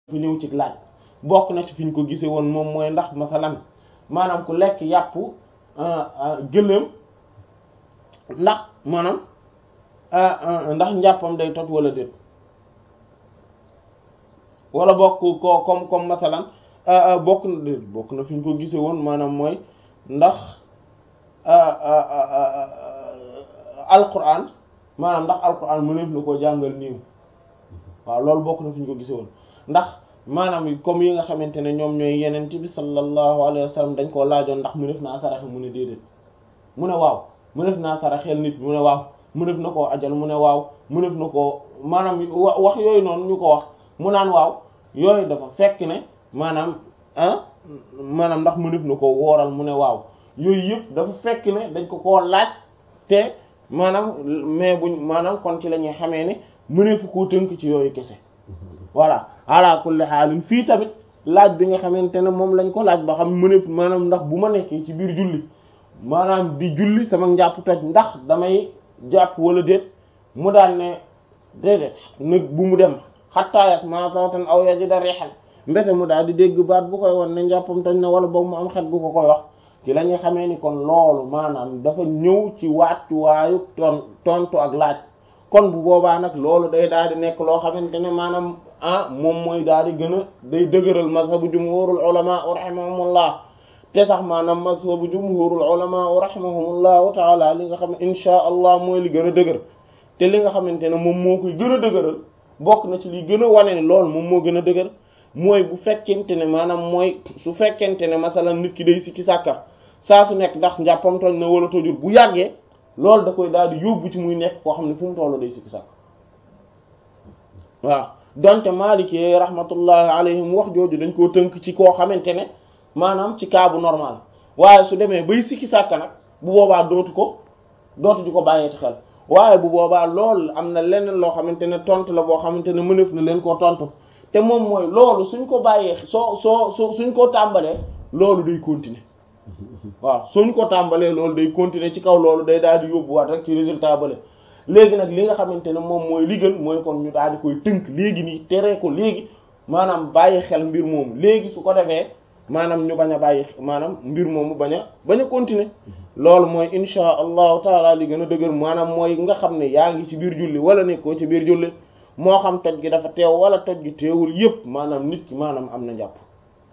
fi ñëw ci laaj bokk na ci fi ñu ko gisee woon moom mooy ndax masalan maanaam ku lekk yàpp gëléem ndax maanaam ndax njàppam day toj wala déet wala bokk ko comme comme masalan bokk na déet bokk na fi ñu ko gisee woon maanaam mooy ndax alquran maanaam ndax alquran mëneef na koo jàngal niiw waaw loolu bokk na fi ñu ko gisee woon ndax maanaam comme yi nga xamante ne ñoom ñooy yenent bi sallallahu alayhi wa sallam dañ koo laajoon ndax mëneef naa saraxe mu ne déedéet mu ne waaw mëneef naa saraxeel nit mu ne waaw mëneef na koo ajal mu ne waaw mëneef na koo maanaam wax yooyu noonu ñu ko wax mu naan waaw yooyu dafa fekk ne maanaam ah maanaam ndax mëneef na koo wooral mu ne waaw yooyu yëpp dafa fekk ne dañ ko koo laaj te maanaam mais buñ maanaam kon ci la ñuy xamee ne mëneefu koo tënk ci yooyu kese voilà ala kulli xaalin fii tamit laaj bi nga xamante ne moom lañ ko laaj ba xam mëneef maanaam ndax bu ma nekkee ci biir julli maanaam di julli sama njàpp toj ndax damay jàpp wala déet mu daal ne déedéet nag bu mu dem xattaayat ma sawtan aw yajida rihal mbete mu daal di dégg baat bu koy won ne njàppam toj na wala boog mu am xet gu ko koy wax ci la ñuy xamee ni kon loolu maanaam dafa ñëw ci wàccuwaayu ton tontu ak laaj kon bu boobaa nag loolu day daal di nekk loo xamante ne maanaam ah moom mooy daal di gën a day dëgëral mazhabu jumhurul ulama rahimahumullah te sax maanaam mazhabu jumhurul ulama rahimahumullahu taala li nga xam ne insha allah mooy li gën a dëgër te li nga xamante ne moom moo koy gën a dëgëral bokk na ci li gën a wane ne loolu moom moo gën a dëgër mooy bu fekkente ne maanaam mooy su fekkente ne masalan nit ki day sikki sàkka saa su nekk ndax njàppam toj na wala tojul bu yàggee loolu da koy daal di yóbbu ci muy nekk koo xam ne fu mu tollu day sikki sàkk waaw donte Maliki rahmatullahi alayhim wax jooju dañ koo tënk ci koo xamante ne maanaam ci cas bu normal waaye su demee bay sikki sàkk nag bu boobaa dootu ko dootu di ko bàyyee ci xel waaye bu boobaa loolu am na leneen loo xamante ne tontu la boo xamante ne mëneef na leen koo tontu te moom mooy loolu suñ ko bàyyee soo soo soo suñ ko tàmbalee loolu day continuer waaw suñ ko tàmbalee loolu day continuer ci kaw loolu day daal di yóbbuwaat rek ci résultat bale léegi nag li nga xamante ne moom mooy li gën mooy kon ñu daal di koy tënk léegi nii tere ko léegi maanaam bàyyi xel mbir moomu léegi su ko defee maanaam ñu bañ a bàyyi maanaam mbir moomu bañ a bañ a continuer loolu mooy insha allahu taala li gën a dëgër maanaam mooy nga xam ne yaa ngi ci biir julli wala nekkoo ci biir julli moo xam toj gi dafa teew wala toj gi teewul yépp maanaam nit ki maanaam am na njàpp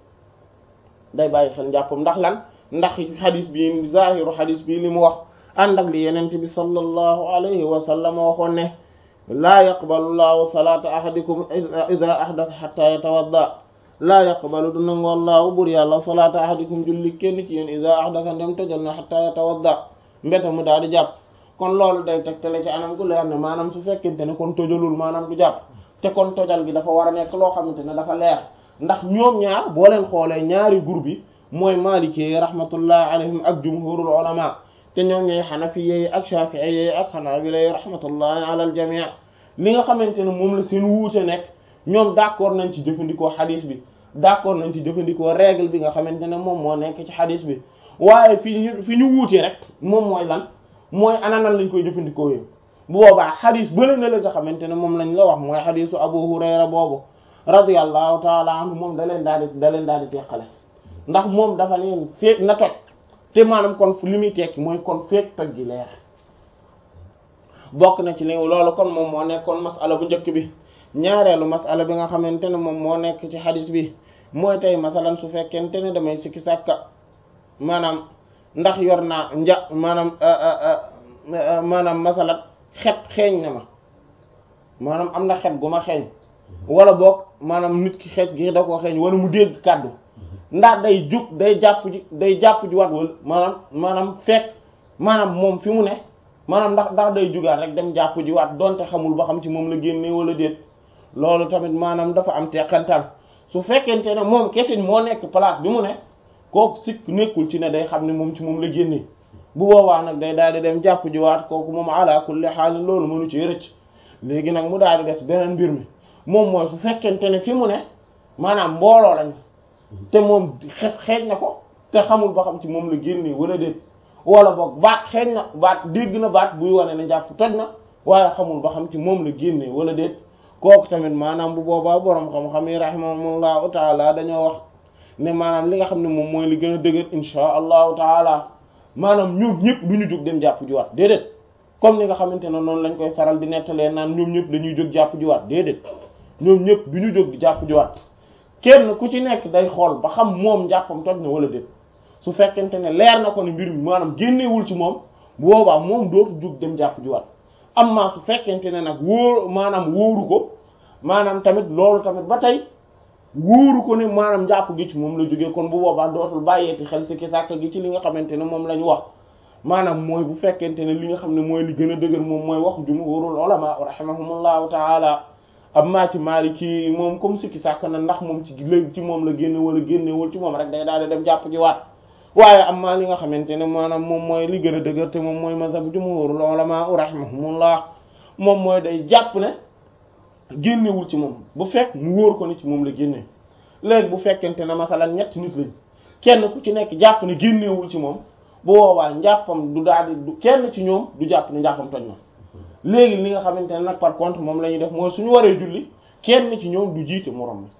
day bàyyi xel njàppam ndax lan ndax xadis bi zahiru xadis bi li mu wax ànd ak li yenent bi sallallahu alayhi wa sallam waxoon ne laa yaqbalu llahu salata ahadikum ida ahdatha hatta yatawadda laa yaqbalu du nangoo laahu bur yàlla salata ahadikum julli kenn ci yéen ida ahdatha ndem tojal na hatta yatawadda mbete mu daal di jàpp kon loolu day tegtale ci anam gu leer ne maanaam su fekkente ne kon tojalul maanaam du jàpp te kon tojal gi dafa war a nekk loo xamante ne dafa leer ndax ñoom ñaar boo leen xoolee ñaari groupe yi mooy maliki rahmatullah alayhim ak jumhurul ulama te ñoom ñooy xanafiye ak shafi'iyye ak xanaabila rahmatullahi ala al jami' li nga xamante ne moom la seen wuute nekk ñoom d'accord nañ ci jëfandikoo xadis bi d'accord nañ ci jëfandikoo règle bi nga xamante ne moom moo nekk ci xadis bi waaye fi ñu fi ñu wuute rek moom mooy lan mooy ananan lañ koy jëfandikoo yooyu bu boobaa xadis bële na la nga xamante ne moom lañ la wax mooy xadisu Abu Hurayra boobu radiyallahu taala anhu moom da leen daal di da leen daal di teqale ndax moom dafa leen feek na toj te maanaam kon li muy tekki mooy kon feek toj gi leer bokk na ci li loolu kon moom moo nekkoon masala bu njëkk bi ñaareelu masala bi nga xamante ne moom moo nekk ci xadis bi mooy tey masalan su fekkente ne damay sikki sàkka maanaam ndax yor naa nja maanaam maanaam masalan xet xeeñ na ma maanaam am na xet gu ma xeeñ wala boog maanaam nit ki xeet gi da koo xeeñ wala mu dégg kàddu ndax day jug day jàpp ji day jàpp ji wat wala maanaam maanaam fekk maanaam moom fi mu ne maanaam ndax ndax day jugaat rek dem jàpp ji waat donte xamul ba xam ci moom la génnee wala déet loolu tamit maanaam dafa am teqantal su fekkente ne moom kesin moo nekk place bi mu ne kooku sikk nekkul ci ne day xam ne moom ci moom la génnee bu boobaa nag day daal di dem jàpp ji waat kooku moom ala kulli xaal loolu mënu ci rëcc léegi nag mu daal di des beneen mbir mi moom mooy su fekkente ne fi mu ne maanaam mbooloo lañ te moom xe xeeñ na ko te xamul ba xam ci moom la génnee wala déet wala boog baat xeeñ na baat dégg na baat buy wane ne jàpp toj na waaye xamul ba xam ci moom la génnee wala déet kooku tamit maanaam bu boobaa borom xam-xam yi rahimahumullahu taala dañoo wax ne maanaam li nga xam ne moom mooy li gën a dëgër insha allahu taala maanaam ñoom ñëpp du ñu jóg dem jàpp jiwaat déedéet comme ni nga xamante ne noonu lañ koy faral di nettalee naan ñoom ñëpp dañuy jóg jàpp jiwaat déedéet ñoom ñëpp du ñu jóg di jàpp jiwaat kenn ku ci nekk day xool ba xam moom jàppam toj na wala déet su fekkente ne leer na ko ne mbir mi maanaam génnewul ci moom bu boobaa moom dootu jóg dem jàpp jiwaat amma su fekkente ne nag wóor maanaam wóoru ko maanaam tamit loolu tamit ba tey wóoru ko ne maanaam njàpp gi ci moom la jógee kon bu boobaa dootul bàyyeeti xel si ki sàkk gi ci li nga xamante ne moom la ñu wax maanaam mooy bu fekkente ne li nga xam ne mooy li gën a dëgër moom mooy wax jumhurul ulama rahimahumullahu taala amma ci Maliki moom comme sikki sàkk na ndax moom ci léegi ci moom la génne wala génnewul ci moom rek day daal di dem jàpp ji waat waaye amma li nga xamante ne maanaam moom mooy li gën a dëgër te moom mooy mazhab jumhurul ulama rahimahumullah moom mooy day jàpp ne génnewul ci moom bu fekk mu wóor ko ni ci moom la génne léegi bu fekkente ne masalan ñetti nit lañ kenn ku ci nekk jàpp ne génnewul ci moom bu boobaa njàppam du daal di du kenn ci ñoom du jàpp ne njàppam toj na léegi li nga xamante ne nag par contre moom la ñuy def mooy suñu waree julli kenn ci ñoom du jiite moroom mi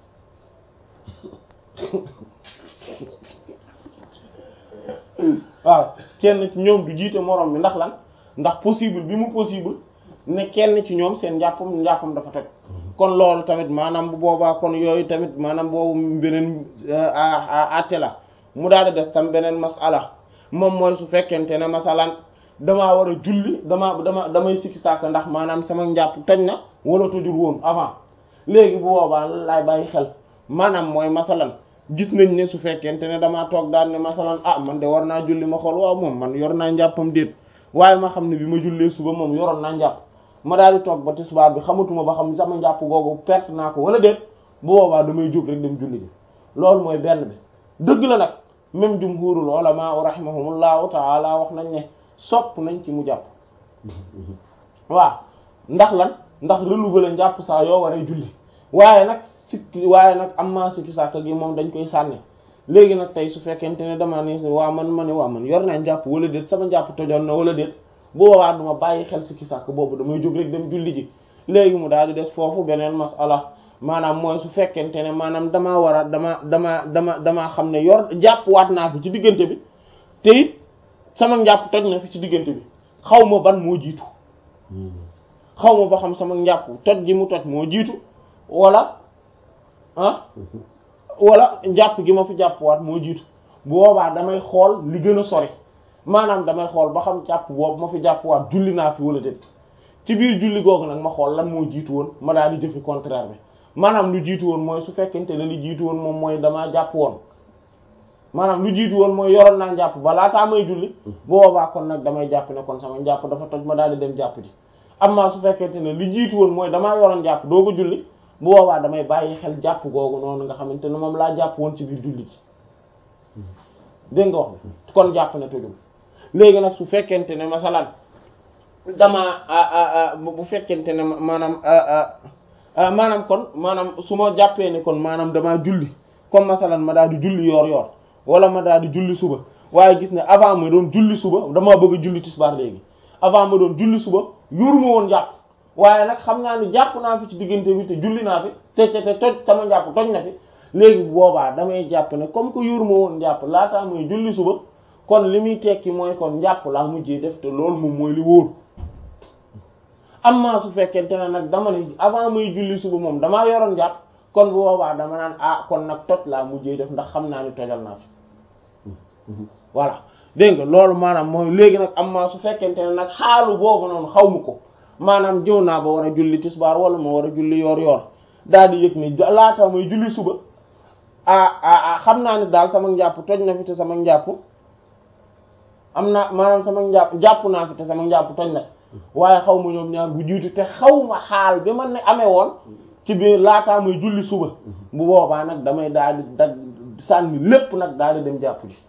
waaw kenn ci ñoom du jiite moroom mi ndax lan ndax possible bi mu possible ne kenn ci ñoom seen njàppam njàppam dafa toj kon loolu tamit maanaam bu boobaa kon yooyu tamit maanaam boobu beneen àtte la mu daal di des tam beneen masala moom mooy su fekkente ne masalan damaa war a julli damaa dama damay sikki sàkk ndax maanaam sama njàpp toj na wala tojul woon avant léegi bu boobaa laay bàyyi xel maanaam mooy masalan gis nañ ne su fekkente ne damaa toog daal ne masalan ah man de war naa julli ma xool waaw moom man yor naa njàppam déet waaye ma xam ne bi ma jullee suba moom yoroon naa njàpp ma daal di toog ba tisbaar bi xamatuma ba xam sama njàpp googu perte naa ko wala déet bu boobaa damay jóg rek dem julli ji loolu mooy benn bi dëgg la nag même jumhurul ulama rahimahumullahu taala wax nañ ne sopp nañ ci mu jàpp waaw ndax lan ndax renouveler njàpp saa yoo waree julli waaye nag sikki waaye nag am maa sikki sàkk gi moom dañ koy sànni léegi nag tey su fekkente ne dama ni waa man ma ne waa man yor naa njàpp wala déet sama njàpp tojoon na wala déet bu boobaa duma bàyyi xel sikki sàkk boobu damay jóg rek dem julli ji léegi mu daal di des foofu beneen masala maanaam mooy su fekkente ne maanaam damaa war a dama dama dama damaa xam ne yor jàpp waat naa fi ci diggante bi te it sama njàpp toj na fi ci diggante bi xaw ma ban moo jiitu xaw ma ba xam sama njàpp toj gi mu toj moo jiitu wala ah wala njàpp gi ma fi jàpp waat moo jiitu bu boobaa damay xool li gën a sori maanaam damay xool ba xam jàpp boobu ma fi jàpp waat julli naa fi wala déet ci biir julli googu nag ma xool lan moo jiitu woon ma daal di jëfi contraire bi maanaam lu jiitu woon mooy su fekkente ne li jiitu woon moom mooy damaa jàpp woon maanaam lu jiitu woon mooy yoroon naa njàpp ba laataa may julli boobaa kon nag damay jàpp ne kon sama njàpp dafa toj ma daal di dem jàpp ji amma su fekkente ne li jiitu woon mooy damaa yoroon jàpp doo ko julli bu boobaa damay bàyyi xel jàpp googu noonu nga xamante ne moom laa jàpp woon ci biir julli ji dégg nga wax bi kon jàpp ne tojul léegi nag su fekkente ne masalan damaa bu fekkente ne maanaam maanaam kon maanaam su ma jàppee ne kon maanaam damaa julli comme masalan ma daal di julli yoor yoor wala ma daal di julli suba waaye gis ne avant ma doon julli suba damaa bëgg a julli tisbaar léegi avant ma doon julli suba yoruma woon jàpp waaye nag xam naa ni jàpp naa fi ci diggante bi te julli naa fi te te te toj sama njàpp toj na fi léegi boobaa damay jàpp ne comme que yoruma woon jàpp laataa muy julli suba kon li muy tekki mooy kon njàpp laa mujjee def te loolu moom mooy li wóor amma su fekkente ne nag dama ne avant muy julli suba moom damaa yoroon jàpp kon bu boobaa dama naan ah kon nag toj laa mujjee def ndax xam naa ni tojal naa fi voilà dégg nga loolu maanaam mooy léegi nag amma su fekkente ne nag xaalu boobu noonu xaw ma ko maanaam jëw naa ba war a julli tisbaar wala ma war a julli yoor yoor daal di yëg ni laata muy julli suba ah ah xam naa ni daal sama njàpp toj na fi te sama njàpp am naa maanaam sama njàpp jàpp naa fi te sama njàpp toj na waaye xaw ma ñoom ñaar bu jiitu te xaw ma xaal bi man ne amee woon ci biir laataa muy julli suba bu boobaa nag damay daal di dag sànni lépp nag daal di dem jàpp ji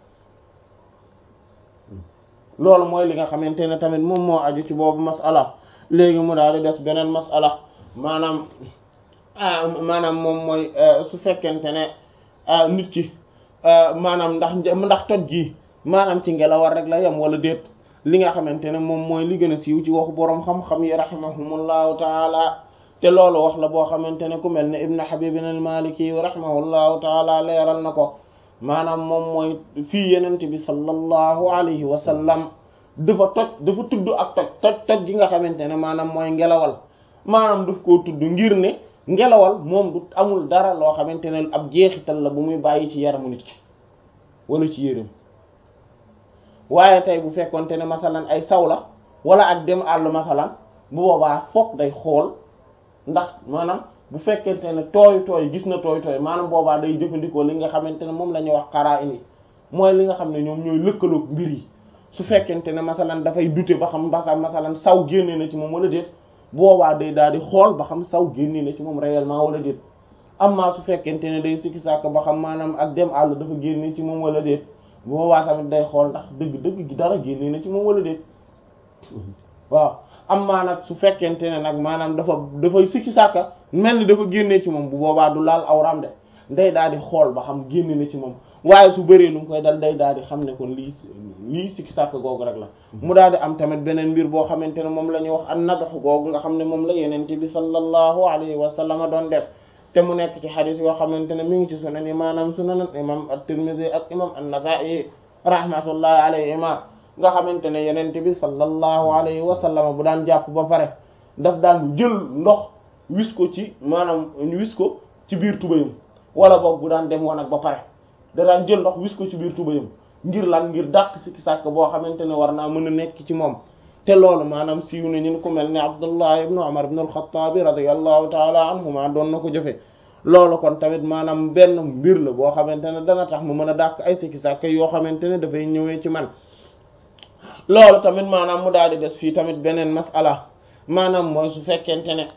loolu mooy li nga xamante ne tamit moom moo aju ci boobu masala léegi mu daal di des beneen masala maanaam maanaam moom mooy su fekkente ne nit ki maanaam ndax ndax toj gi maanaam ci ngelawar rek la yem wala déet li nga xamante ne moom mooy li gën a siiw ci waxu boroom xam-xam yi rahimahumullahu taala te loolu wax la boo xamante ne ku mel ne ibn habib al maliki rahimahullahu taala leeral na ko maanaam moom mooy fii yenent bi sallallahu alayhi wa sallam dafa toj dafa tudd ak toj toj toj gi nga xamante ne maanaam mooy ngelawal maanaam daf koo tudd ngir ne ngelawal moom du amul dara loo xamante ne ab jeexital la bu muy bàyyi ci yaramu nit ki wala ci yéreem waaye tey bu fekkonte ne masalan ay saw la wala ak dem àll masalan bu boobaa foog day xool ndax maanaam bu fekkente ne tooy tooy gis na tooy tooy maanaam boobaa day jëfandikoo li nga xamante ne moom la ñuy wax xaraa ini mooy li nga xam ne ñoom ñooy lëkkaloog mbir yi su fekkente ne masalan dafay dute ba xam ba xam masalan saw génne na ci moom wala déet boobaa day daal di xool ba xam saw génne na ci moom réellement wala déet amma su fekkente ne day sikki sàkk ba xam maanaam ak dem àll dafa génne ci moom wala déet boobaa tamit day xool ndax dëgg-dëgg gi dara génne na ci moom wala déet waaw amma nag su fekkente ne nag maanaam dafa dafay sikki sàkka mel ni dafa génnee ci moom bu boobaa du laal awram de day daal di xool ba xam génne na ci moom waaye su bëree lu mu koy dal day daal di xam ne kon lii lii sikki sàkk googu rek la mu daal di am tamit beneen mbir boo xamante ne moom la ñuy wax an nadax googu nga xam ne moom la yenente bi sallallahu alayhi wa sallam doon def te mu nekk ci xadis yoo xamante ne mi ngi ci sunan yi maanaam sunan imam at-Tirmidhi ak imam an-Nasa'i rahmatullahi alayhima nga xamante ne yenente bi sallallahu alayhi wa sallam bu daan jàpp ba pare daf daan jël ndox wis ko ci maanaam wis ko ci biir tubayam wala boog bu daan dem woon ak ba pare da daan jël ndox wis ko ci biir tubayam ngir lan ngir dàq sikki sàkk boo xamante ne war naa mën a nekk ci moom te loolu maanaam siiw na ñu ko mel ne Abdullah ibn Umar ibn al-Khattab radiyallahu taala anhuma doon na ko jëfe loolu kon tamit maanaam benn mbir la boo xamante ne dana tax mu mën a dàq ay sikki sàkk yoo xamante ne dafay ñëwee ci man loolu tamit maanaam mu daal di des fii tamit beneen masala maanaam mooy su fekkente ne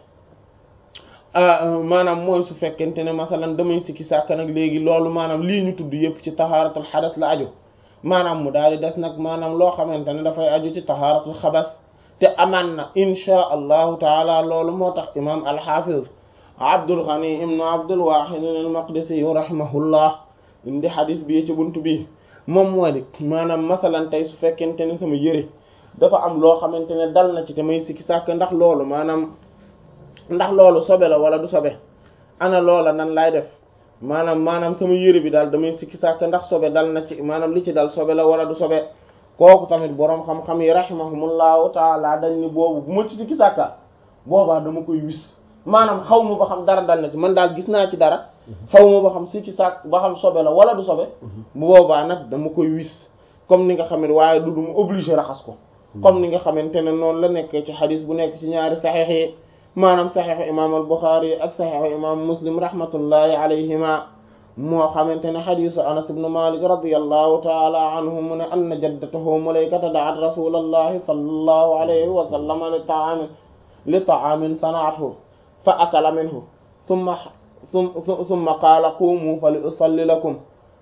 maanaam mooy su fekkente ne masalan damay sikki sàkk nag léegi loolu maanaam lii ñu tudd yépp ci tahaaratul xadas la aju maanaam mu daal di des nag maanaam loo xamante ne dafay aju ci tahaaratul xabas te amaan na inchaa allahu taala loolu moo tax imam alxafiz abdul ghani ibnu abdul wahid al maqdisi rahimahullah indi xadis bi ci buntu bi moom moo di maanaam masalan tey su fekkente ne sama yëre dafa am loo xamante ne dal na ci te may sikki sàkk ndax loolu maanaam ndax loolu sobe la wala du sobe ana loola nan laay def maanaam maanaam sama yëre bi daal damay sikki sàkk ndax sobe dal na ci maanaam li ci dal sobe la wala du sobe kooku tamit boroom xam-xam yi rahimahumullahu taala dañ ni boobu bu ma ci sikki sàkka boobaa dama koy wis maanaam xaw ma ba xam dara dal na ci man daal gis naa ci dara xaw ma ba xam sikki sàkk ba xam sobe la wala du sobe bu boobaa nag dama koy wis comme ni nga xam ne waaye du duma obligé raxas ko comme ni nga xamante ne noonu la nekkee ci xadis bu nekk ci ñaari saxiix yi maanaam saxiixu imam al Buxaari ak saxiixu imam Muslim rahmatullahi alayhima moo xamante ne xadisu Anas ibn Malik radiyallahu taala anhu mu ne anna jaddatahu mulaykata da'at rasulallahi sallallahu alayhi wa sallam li ta'amin li ta'amin sana'athu fa akala minhu thumma thumma qaala qumu fa li usalli lakum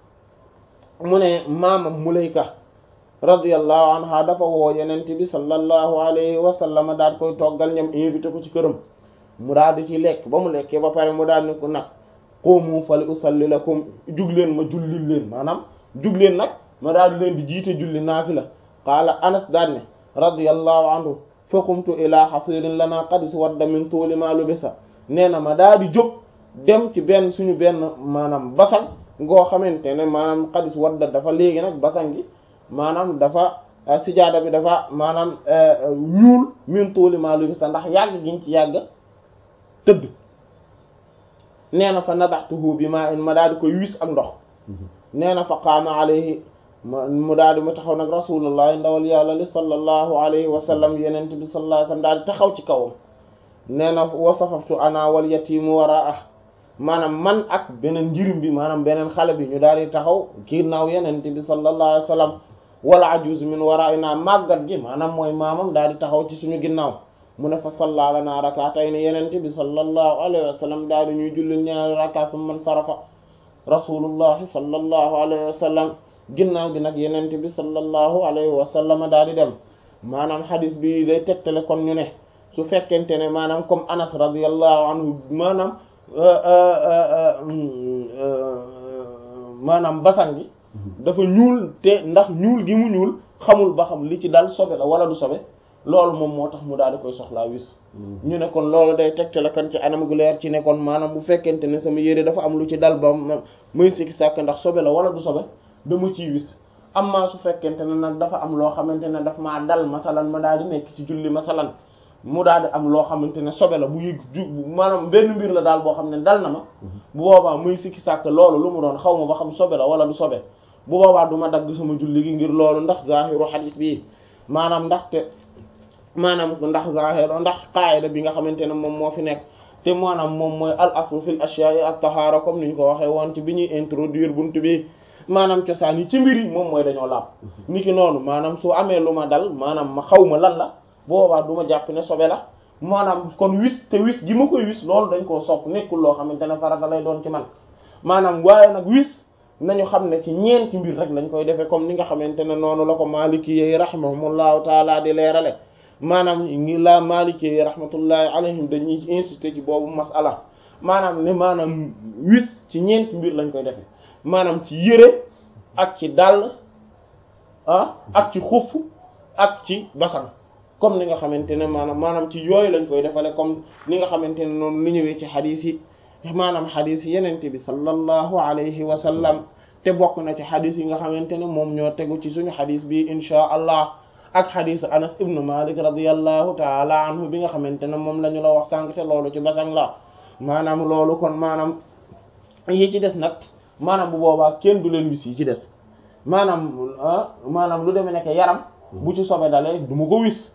mu ne maamam mulayka radiyallahu anha dafa woo yenente bi sallallahu alayhi wa sallam daal koy toggal ñam invité ko ci këram mu daal di ci lekk ba mu lekkee ba pare mu daal ni ko nag qumu fali usalli lakum jug leen ma jullil leen maanaam jug leen nag ma daal di leen di jiite julli naafila qaala anas daal ne radiyallahu anhu fa qumtu ila hasirin lana qad iswadda min tuuli ma lubisa nee na ma daal di jóg dem ci benn suñu benn maanaam basang ngoo xamante ne maanaam qad iswadda dafa léegi nag basang gi maanaam dafa sijaada bi dafa maanaam ñuul min tuuli maa lu sa ndax yàgg giñ ci yàgg tëdd nee na fa nadaxtuhu bi maa in ma daal di koy wis ak ndox nee na fa qaama alayhi mu daal di mu taxaw nag rasulullah ndawal yàlla li sallallahu alayhi wa sallam yenent bi sallallahu alayhi wa sallam daal di taxaw ci kawam nee na wasafaftu ana wal yatimu waraa maanaam man ak beneen njirim bi maanaam beneen xale bi ñu daal di taxaw ginnaaw yenent bi sallallahu alayhi wa sallam wala ajuz min waraina màggat gi maanaam mooy maamam daal di taxaw ci suñu ginnaaw mu ne fa salla lana rak'atayn yenente bi sallallahu alayhi wa sallam daal di ñuy jullil ñaari raka summa sarafa rasulullahi sallallahu alayhi wa sallam ginnaaw gi nag yenente bi sallallahu alayhi wa sallam daal di dem maanaam hadis bi day tegtale kon ñu ne su fekkente ne maanaam comme anas radiyallahu anhu maanaam maanaam basan gi dafa ñuul te ndax ñuul gi mu ñuul xamul ba xam li ci dal sobe la wala du sobe loolu moom moo tax mu daal di koy soxlaa wis ñu ne kon loolu day tegte la kan ci anam gu leer ci ne kon maanaam bu fekkente ne sama yére dafa am lu ci dal ba muy sikki sàkk ndax sobe la wala du sobe dama ciy wis amma su fekkente ne nag dafa am loo xamante ne daf maa dal masalan ma daal di nekk ci julli masalan mu daal di am loo xamante ne sobe la bu yëg ju maanaam benn mbir la daal boo xam ne dal na ma bu boobaa muy sikki sàkk loolu lu mu doon xaw ma ba xam sobe la wala du sobe bu boobaa du ma dagg sama julli gi ngir loolu ndax zahiru hadis bi maanaam ndaxte maanaam ndax zahiru ndax qaayida bi nga xamante ne moom moo fi nekk te maanaam moom mooy al aslu fil ashya'i at tahara comme niñ ko waxee woon ci bi ñuy introduire buntu bi maanaam cosaan yi ci mbir yi moom mooy dañoo laab niki noonu maanaam su amee lu ma dal maanaam ma xaw ma lan la boobaa du ma jàpp ne sobe la maanaam kon wis te wis gi ma koy wis loolu dañ koo sopp nekkul loo xamante ne farata lay doon ci man maanaam waaye nag wis nañu xam ne ci ñeenti mbir rek lañ koy defee comme ni nga xamante ne noonu la ko maliki yi rahimahumullahu taala di leerale maanaam ngi la maliki yi rahmatullahi alayhim dañuy insister ci boobu masala maanaam ne maanaam wis ci ñeenti mbir lañ koy defee maanaam ci yére ak ci dàll ah ak ci xuff ak ci basan comme ni nga xamante ne maanaam maanaam ci yooyu lañ koy defale comme ni nga xamante ne noonu lu ñëwee ci xadiis yi maanaam xadiis yi yenente bi sallallahu alayhi wa sallam te bokk na ci xadiis yi nga xamante ne moom ñoo tegu ci suñu xadiis bi inchaa allah ak xadiisu anas ibnu malik radiallahu taala anhu bi nga xamante ne moom la ñu la wax sànq te loolu ci basan la maanaam loolu kon maanaam yi ci des nag maanaam bu boobaa kenn du leen wis yi ci des maanaam maanaam lu demee nekk yaram bu ci sobe dalee du ma ko wis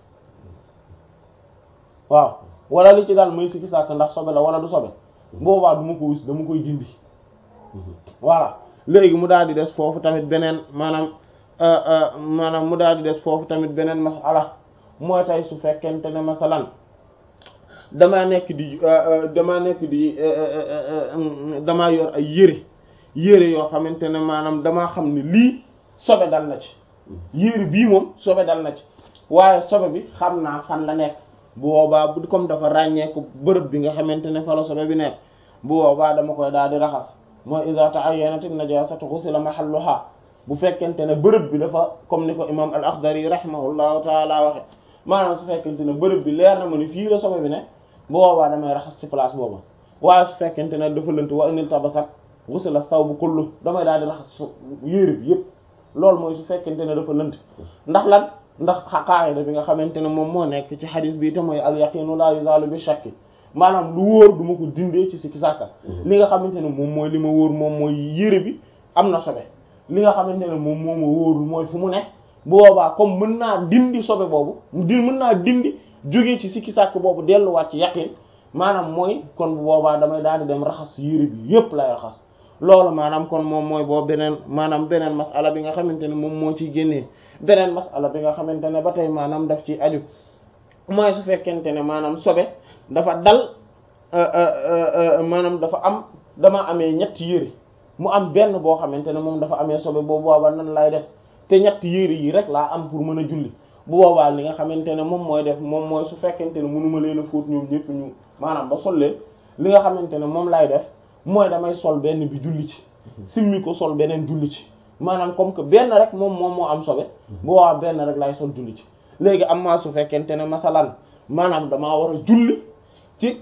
waaw wala li ci daal mooy sikki sàkk ndax sobe la wala du sobe boobaa du ma ko wis dama koy dindi voilà léegi mu daal di des foofu tamit beneen maanaam maanaam mu daal di des foofu tamit beneen masala mooy tey su fekkente ne masalan damaa nekk di damaa nekk di damaa yor ay yére yére yoo xamante ne maanaam damaa xam ne lii sobe dal na ci yére bii moom sobe dal na ci waaye sobe bi xam naa fan la nekk bu boobaa bu comme dafa ràññeeku bërëb bi nga xamante ne fa la sobe bi nekk bu boobaa dama koy daal di raxas mooy iza ta'ayyanat an-najasatu ghusila mahalluha bu fekkente ne bërëb bi dafa comme ni ko imam al-Akhdari rahimahullahu taala waxe maanaam su fekkente ne bërëb bi leer na ma ni fii la sobe bi ne bu boobaa damay raxas ci place booba waaye su fekkente ne dafa lënt wa inil tabasat ghusila thawbu kullu damay daal di raxas yére bi yépp loolu mooy su fekkente ne dafa lënt ndax lan ndax qaida bi nga xamante ne moom moo nekk ci xadis bi te mooy al yaqinu la yuzalu bi shakki maanaam lu wóor du ma ko dindee ci sikki sàkka li nga xamante ne moom mooy li ma wóor moom mooy yére bi am na sobe li nga xamante ne moom moo ma wóorul mooy fu mu ne bu boobaa comme mën naa dindi sobe boobu di mën naa dindi jógee ci sikki sàkk boobu delluwaat ci yaqin maanaam mooy kon bu boobaa damay daal di dem raxas yére bi yépp lay raxas loolu maanaam kon moom mooy boobu beneen maanaam beneen masala bi nga xamante ne moom moo ciy génnee beneen masala bi nga xamante ne ba tey maanaam daf ci aju mooy su fekkente ne maanaam sobe dafa dal maanaam dafa am dama amee ñetti yére mu am benn boo xamante ne moom dafa amee sobe boobu boobaa nan lay def te ñetti yére yi rek laa am pour mën a julli bu boobaa li nga xamante ne moom mooy def moom mooy su fekkente ne mënuma leen a fóot ñoom ñëpp ñu maanaam ba sol leen li nga xamante ne moom lay def mooy damay sol benn bi julli ci simmi ko sol beneen julli ci maanaam comme que benn rek moom moom moo am sobe bu boobaa benn rek lay sol julli ci léegi am maa su fekkente ne masalan maanaam damaa war a julli ci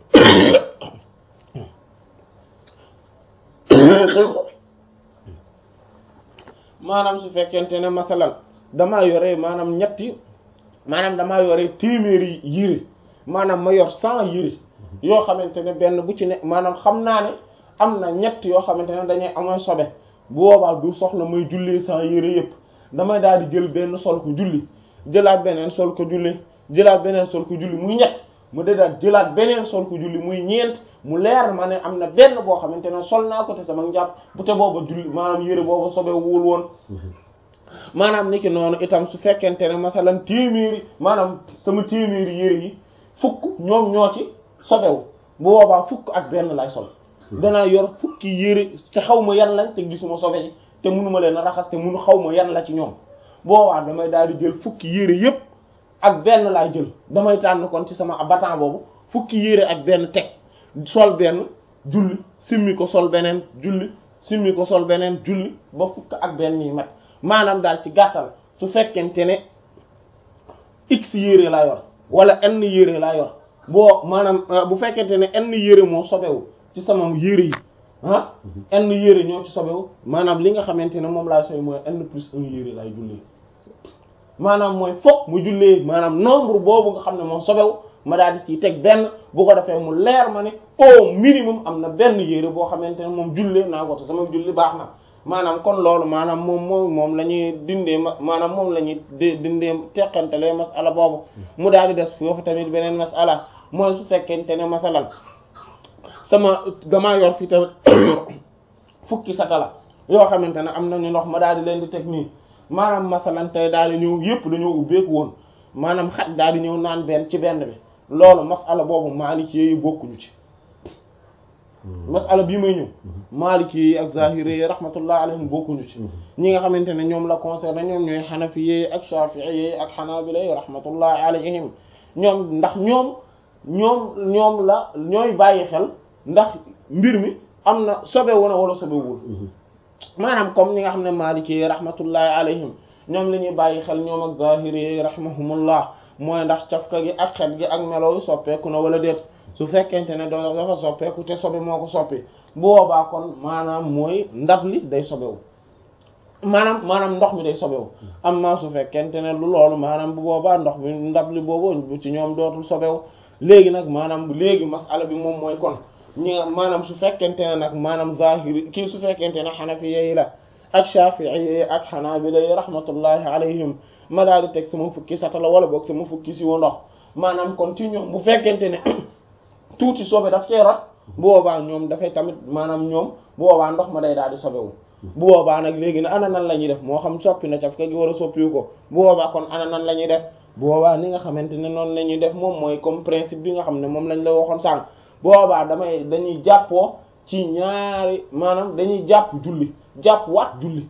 maanaam su fekkente ne masalan damaa yore maanaam ñetti maanaam damaa yore téeméeri yére maanaam ma yor cent yére yoo xamante ne benn bu ci ne maanaam xam naa ne am na ñett yoo xamante ne dañuy amoon sobe bu boobaa du soxla may jullee cent yére yépp damay daal di jël benn sol ko julli jëlaat beneen sol ko julli jëlaat beneen sol ko julli muy ñett mu dëddaat jëlaat beneen sol ko julli muy ñeent mu leer ma ne am na benn boo xamante ne sol naa ko te sama njàpp bu te booba julli maanaam yére booba sobe wul woon maanaam niki noonu itam su fekkente ne masalan téeméeri maanaam sama téeméeri yére yi fukk ñoom ñoo ci sobewu bu boobaa fukk ak benn lay sol danaa yor fukki yére te xaw ma yan lañ te gisuma sobe yi te munuma leen a raxas te munu xaw ma yan la ci ñoom boobaa damay daal di jël fukki yére yépp ak benn laay jël damay tànn kon ci sama batan boobu fukki yére ak benn teg sol benn julli simmi ko sol beneen julli simmi ko sol beneen julli ba fukk ak benn yi mat maanaam daal ci gàttal su fekkente ne x yére laa yor wala n yére laa yor boo maanaam bu fekkente ne n yére moo sobewu ci sama yére yi ah n yére ñoo ci sobewu maanaam li nga xamante ne moom laa soy mooy n plus un yére laay jullee maanaam mooy fokk mu jullee maanaam nombre boobu nga xam ne moom sobewu ma daal di ciy teg benn bu ko defee mu leer ma ne au minimum am na benn yére boo xamante ne moom jullee naa ko te sama julli baax na maanaam kon loolu maanaam moom moom moom la ñuy dindee ma maanaam moom la ñuy dindee teqantalee masala boobu mu daal di des foofu tamit beneen masala mooy su fekkente ne masalan sama damaa yor fi tamit fukki satala yoo xamante ne am nañu ndox ma daal di leen di teg nii maanaam masalan tey daal di ñëw yépp dañoo ubbeeku woon maanaam xaj daal di ñëw naan benn ci benn bi loolu masala boobu Maliki yi bokkuñu ci masala bii may ñëw Maliki yi ak Zahiri yi rahmatullah alayhim bokkuñu ci ñi nga xamante ne ñoom la concerné ñoom ñooy Hanafi yi ak Shafi'i yi ak Hanabila yi rahmatullah alayhim ñoom ndax ñoom ñoom ñoom la ñooy bàyyi xel ndax mbir mi am na sobewu na wala sobewul maanaam comme ñi nga xam ne Maliki yi rahmatullahi alayhim ñoom la ñuy bàyyi xel ñoom ak Zahiri yi rahimahumullah mooy ndax cafka gi ak xet gi ak melo yu soppeeku na wala déet su fekkente ne doo dafa soppeeku te sobe moo ko soppi bu boobaa kon maanaam mooy ndab li day sobewu maanaam maanaam ndox mi day sobewu amma su fekkente ne lu loolu maanaam bu boobaa ndox mi ndab li boobu ci ñoom dootul sobewu léegi nag maanaam léegi masala bi moom mooy kon ñi nga maanaam su fekkente ne nag maanaam zahiri kii su fekkente ne xanafi yi la ak shafi'i yi ak xanaabila yi rahmatullahi alayhim ma daal di teg sama fukki satala wala boog sama fukki si wa ndox maanaam kon ci ñoom bu fekkente ne tuuti sobe daf cee rot bu boobaa ñoom dafay tamit maanaam ñoom bu boobaa ndox ma day daal di sobewu bu boobaa nag léegi ne ana nan la ñuy def moo xam soppi na caf ka gi wala soppiwu ko bu boobaa kon ana nan la ñuy def bu boobaa ni nga xamante ne noonu la ñuy def moom mooy comme principe bi nga xam ne moom lañ la waxoon sànq boobaa damay dañuy jàppoo ci ñaari maanaam dañuy jàpp julli jàpp waat julli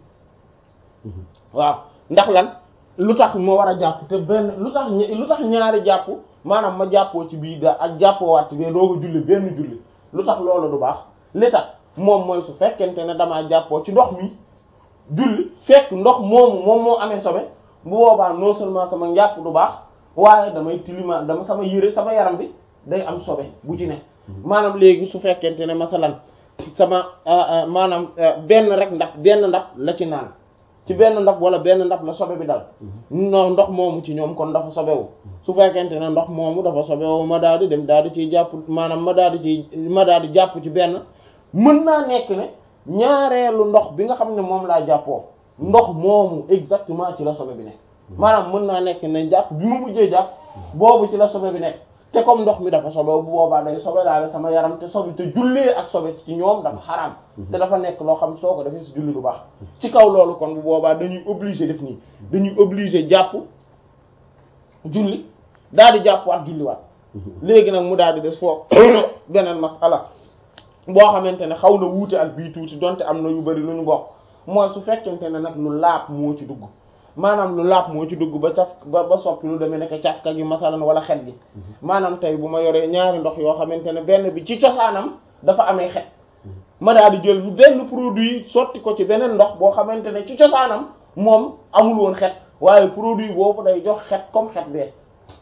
waaw ndax lan lu tax ma war a jàpp te benn lu tax lu tax ñaari jàpp maanaam ma jàppoo ci bii da ak jàppoo waat ci bee doo ko julli benn julli lu tax loolu du baax li tax moom mooy su fekkente ne damaa jàppoo ci ndox mi julli fekk ndox moomu moom moo amee sobe bu boobaa non seulement sama njàpp du baax waaye damay tilima dama sama yére sama yaram bi day am sobe bu ci ne maanaam léegi su fekkente ne masalan sama maanaam benn rek ndax benn ndab la ci naan ci benn ndab wala benn ndab la sobe bi dal no ndox moomu ci ñoom kon dafa sobewu su fekkente ne ndox moomu dafa sobewu ma daal di dem daal di ciy jàpp maanaam ma daal di ci ma daal di jàpp ci benn mën naa nekk ne ñaareelu ndox bi nga xam ne moom laa jàppoo ndox moomu exactement ci la sobe bi nekk maanaam mën naa nekk ne jàpp bi ma mujjee jàpp boobu ci la sobe bi nekk te comme ndox mi dafa sobe bu boobaa day sobe daal sama yaram te sobe te jullee ak sobe ci ñoom dafa xaraam te dafa nekk loo xam soo ko defee si julli du baax ci kaw loolu kon bu boobaa dañuy obligé def nii dañuy obligé jàpp julli daal di jàpp waat julli waat léegi nag mu daal di des foofu beneen masala boo xamante ne xaw na wuute ak bii tuuti donte am na yu bari lu ñu bokk mooy su fekkente ne nag lu laab moo ci dugg maanaam lu laab moo ci dugg ba caf ba ba soppi lu demee nekk cafka gi masalan wala xet gi maanaam tey bu ma yoree ñaari ndox yoo xamante ne benn bi ci cosaanam dafa amee xet ma daal di jël benn produit sotti ko ci beneen ndox boo xamante ne ci cosaanam moom amul woon xet waaye produit boobu day jox xet comme xet bee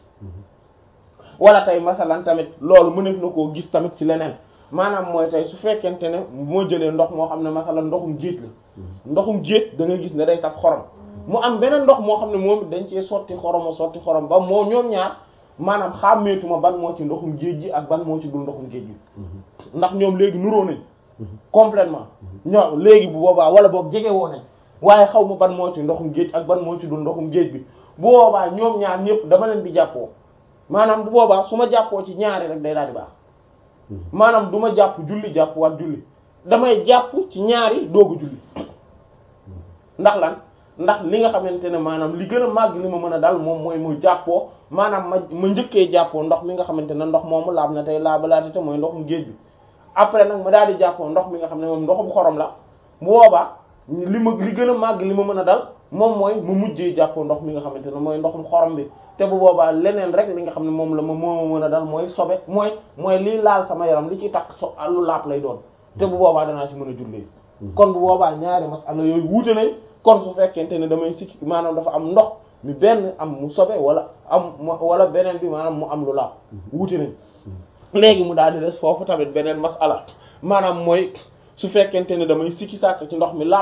wala tey masalan tamit loolu mëneef na koo gis tamit ci leneen maanaam mooy tey su fekkente ne moo jëlee ndox moo xam ne masalan ndoxum géej la ndoxum géej da ngay gis ne day saf xorom mu am beneen ndox moo xam ne moom dañ cee sotti xoromo sotti xorom ba moo ñoom ñaar maanaam xàmmeetuma ban moo ci ndoxum géej gi ak ban moo ci dul ndoxum géej gi ndax ñoom léegi nuroo nañ complètement ñoo léegi bu boobaa wala boog jege woo nañ waaye xaw ma ban moo ci ndoxum géej ak ban moo ci dul ndoxum géej bi bu boobaa ñoom ñaar ñëpp dama leen di jàppoo maanaam bu boobaa su ma jàppoo ci ñaari rek day daal di baax maanaam du ma jàpp julli jàpp waat julli damay jàpp ci ñaari doogu julli ndax lan ndax li nga xamante ne maanaam li gën a màgg li ma mën a dal moom mooy mu jàppoo maanaam ma ma njëkkee jàppoo ndox mi nga xamante ne ndox moomu laab na tey laabalaate te mooy ndoxum géej bi après nag ma daal di jàppoo ndox mi nga xam ne moom ndoxum xorom la bu boobaa li ma li gën a màgg li ma mën a dal moom mooy mu mujjee jàppoo ndox mi nga xamante ne mooy ndoxum xorom bi te bu boobaa leneen rek li nga xam ne moom la ma moo mën a dal mooy sobe mooy mooy lii laal sama yaram li ci takk so lu laab lay doon te bu boobaa danaa ci mën a jullee kon bu boobaa ñaari masala yooyu wuute nañ kon su fekkente ne damay sikki maanaam dafa am ndox mi benn am mu sobe wala am wala beneen bi maanaam mu am lu laab wuute nañ léegi mu daal di des foofu tamit beneen masala maanaam mooy su fekkente ne damay sikki sàkk ci ndox mi laab